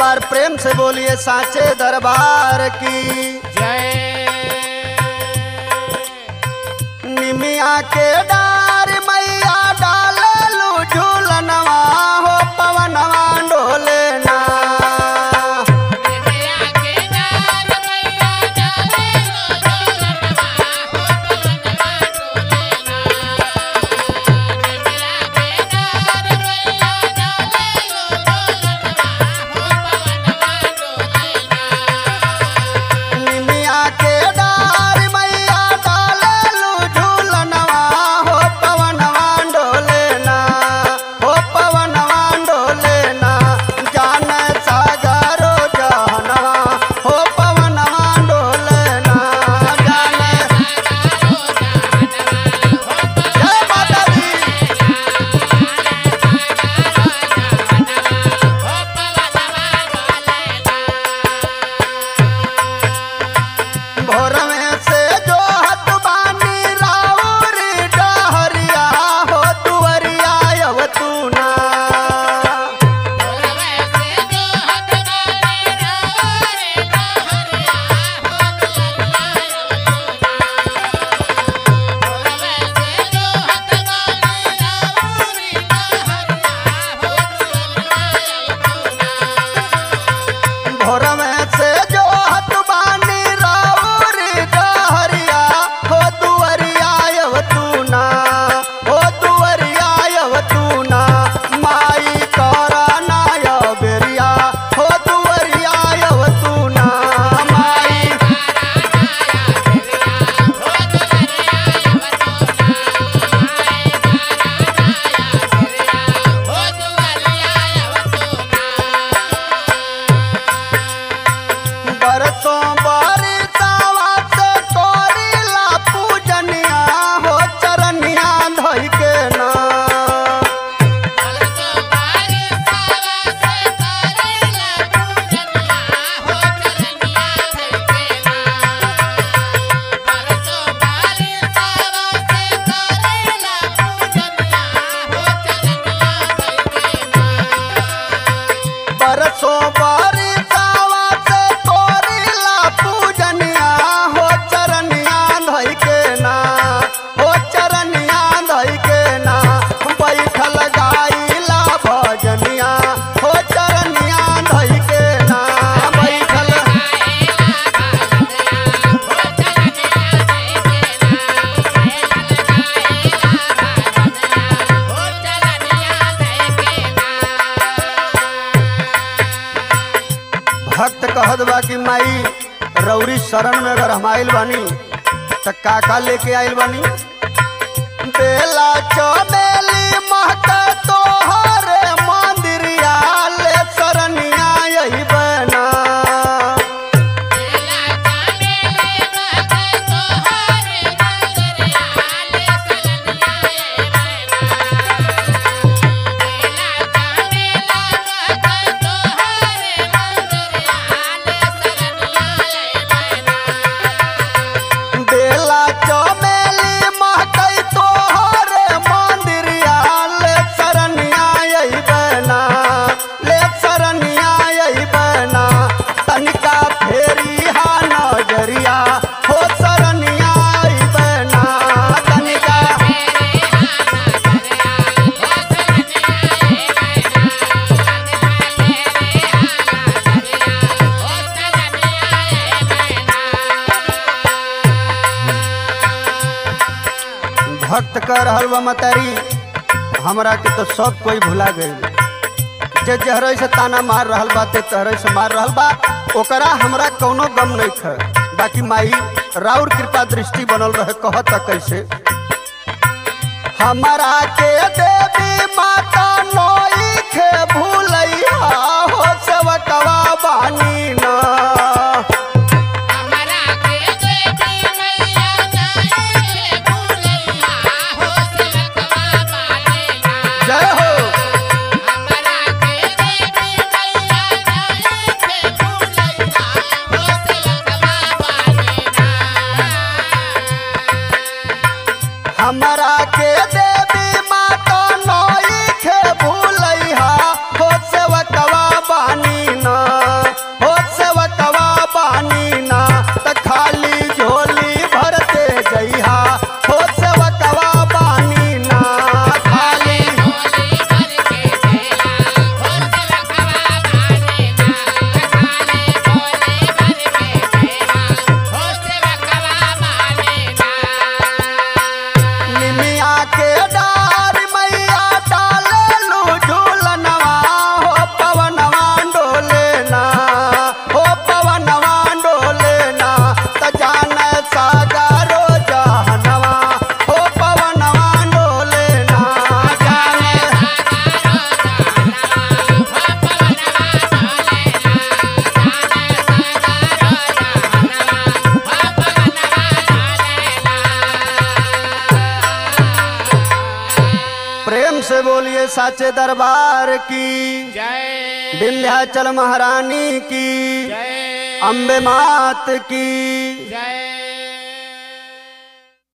बार प्रेम से बोलिए साचे दरबार की जय निमिया के डार मैया डाललू झूलनवा हो पवनवा डोले ना निमिया के डार मैया डाललू झूलनवा हो पवनवा डोले ना हो पवनवा डोले ना जान सागरो जहनवा हो पवनवा डोले ना जान जय माता दी भोर में से जो हत बानी राउरी डहरिया हो तुवरिया यव तू ना भोर में से जो हत बानी राउरी डहरिया हो तुवरिया यव तू ना हो तुवरिया यव तू ना माई करा ना यव बेरिया हो तुवरिया यव तू ना माई बरसों बरसावा से कोरिला पूजनिया हो चरनिया धोई के ना बरसों बरसावा से कोरिला पूजनिया हो चरनिया धोई के ना हो चरनिया धोई के ना बैठल गाइला भजनिया हो चरनिया धोई के ना बैठल भक्त कहत बा कि माई रौरी शरण में अगर हम आइल बानी त काका लेके आइल बानी बेला चमेली महक तोहरे मंदिरिया ले शरणिया यही बना बेला चमेली महक तोहरे मंदिरिया ले शरणिया यही बना ले शरणिया यही बना तनिका फेरी हा नजरिया हो शरणिया यही बना तनिका भक्त कर रहल बा मतारी हमरा के तो सब कोई भुला गई जे जहरे से ताना मार रहल बा ते तहरे से मार रहल बा ओकरा हमरा कौनो गम नहीं ख बाकी माई राउर कृपा दृष्टि बनल रहे कहत कैसे हमरा के देवी माता नोई खे भूलैया हो सेवकवा बानी ना जय हो हमरा के देवी माता ये साचे दरबार की जय विंध्याचल महारानी की जय अम्बे मात की जय